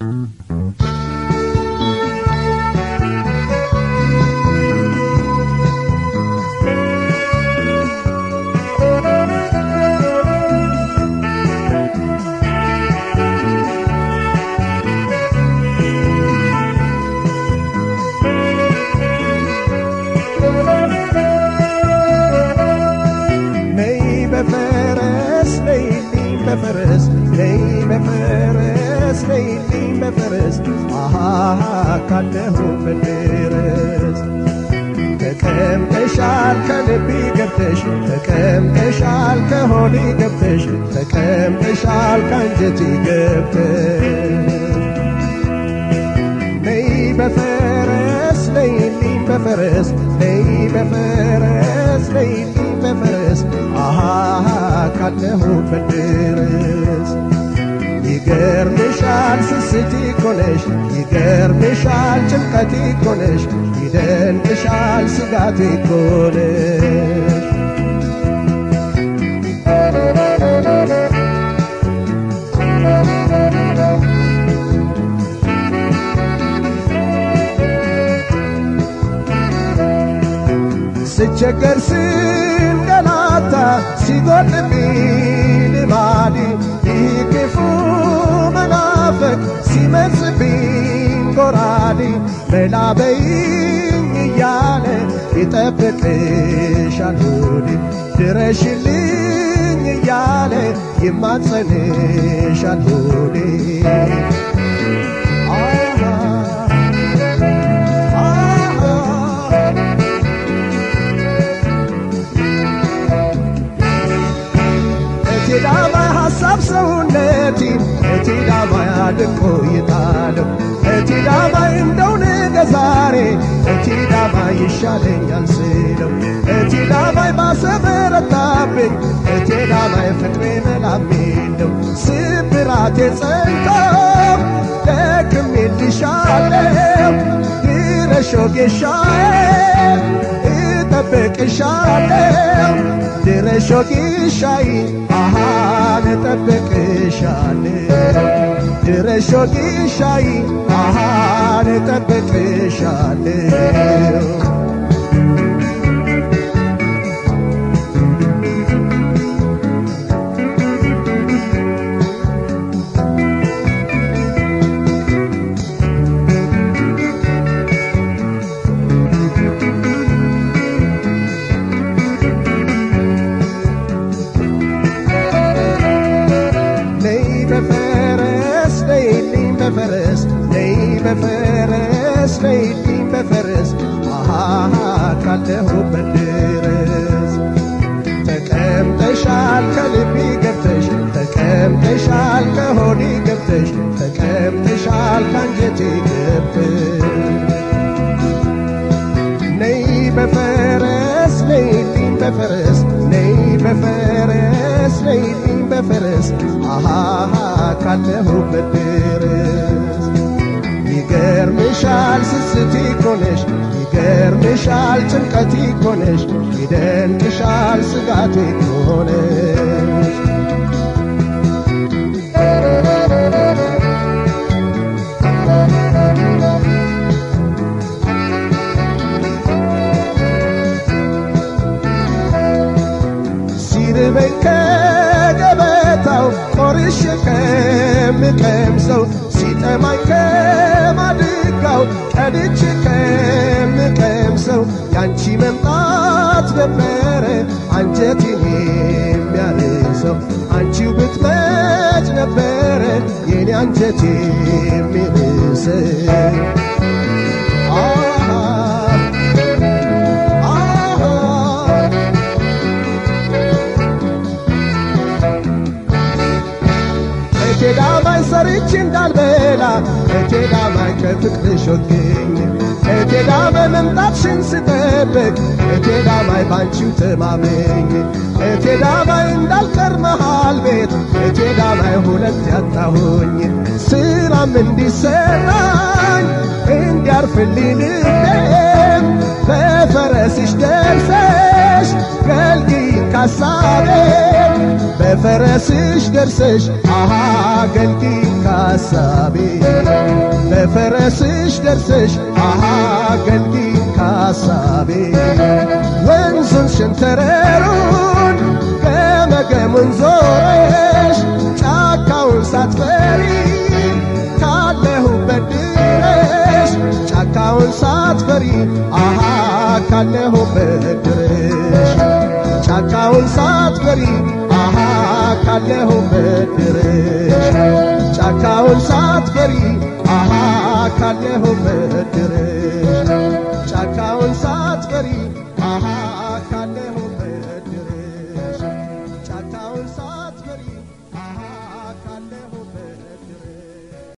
ነይ በፈረስ ነይልኝ በፈረስ ነይ በፈረስ ነይልኝ በፈረስ አሃ ካለሁበት ድረስ ተቀምጠሻል ከልቤ ገብተሽ ተቀምጠሻል ከሆዴ ገብተሽ ተቀምጠሻል ካንጀቴ ገብተሽ ነይ በፈረስ ነይልኝ በፈረስ ነይ በፈረስ ነይልኝ በፈረስ አሃ ካለሁበት ድረስ ይገርምሻል ስስቲ ኮነሽ ይገርምሻል ጭንቀቴ ኮነሽ ይደንቅሻል ስጋቴ ኮነሽ ስቸገር ስንገላታ ሲጎልብኝ ልማዴ ይህ ክፉ መናፈቅ ሲመጽብኝ ጎራዴ መላበይኝ እያለ ይጠብቅሻል ሆዴ ድረሽልኝ እያለ ይማጸንሻል ሆዴ አሃ አሃ እቴዳማ ሐሳብ ሰውነቴ እቴዳማ ያድቆ ይጣለው እቴዳማ እንደው ነገ ዛሬ እቴዳማ ይሻለኛል ስለው እቴዳማይ ባሰ በረታብኝ እቴዳማይ ፍቅሬ መላሜለው ስብራቴ ጸንቶ ደክሜልሻለው ድረሾ ጌሻዬ እጠብቅሻለው ድረሾ ጌሻዬ አሃን እጠብቅሻለው ድረሾ ጌሻዬ አሃን እጠብቅሻለው ነይ በፈረስ ነይልኝ በፈረስ ነይ በፈረስ ነይልኝ በፈረስ አሃ ካለሁበት ድረስ ተቀምጠሻል ከልቤ ገብተሽ ተቀምጠሻል ከሆዴ ገብተሽ ተቀምጠሻል ካንጀቴ ገብተሽ ነይ በፈረስ ነይልኝ በፈረስ ነይ በፈረስ ነይልኝ በፈረስ አሃ ካለሁበት ድረስ ይገርምሻል ስስቴ ኮነሽ ይገርምሻል ጭንቀቴ ኮነሽ ይደንቅሻል ስጋቴ ኮነሽ ሲርበኝ ከገበታው ቆርሼ ከምቀምሰው ሲጠማኝ ከማድጋው ቀድቼ ከምቀምሰው ያንቺ መምጣት ነበረ አንጀቴን የሚያርሰው አንቺው ብትመጭ ነበረ የኔ አንጀት የሚርሰው አሃ አሃ እቴዳማይ ሰርቼ እንዳልበላ እቴዳማይ ከፍቅርሽ ወግኝ እቴዳማይ መምጣትሽን ስጠብቅ እቴዳማይ ባንቺው ተማመኝ እቴዳማይ እንዳልቀር መሃል ቤት እቴዳማይ ሁለት ያጣሁኝ ስራም እንዲሰራኝ እንዲያርፍልኝ ልቤም በፈረስሽ ደርሰሽ ገልጊኝ ካሳቤ በፈረስሽ ደርሰሽ አሃ ገልጊኝ ካሳቤ ከፈረስሽ ደርሰሽ አሃ ገልጊ ካሳቤ ወንዙን ሸንተረሩን ገመገሙን ዞረሽ ጫካውን ሳትፈሪ ካለሁበት ድረሽ ጫካውን ሳትፈሪ አሃ ካለሁበት ድረሽ ጫካውን ሳትፈሪ አሃ ካለሁበት ድረሽ ጫካውን ሳትፈሪ አሃ ካለሁበት ድረሽ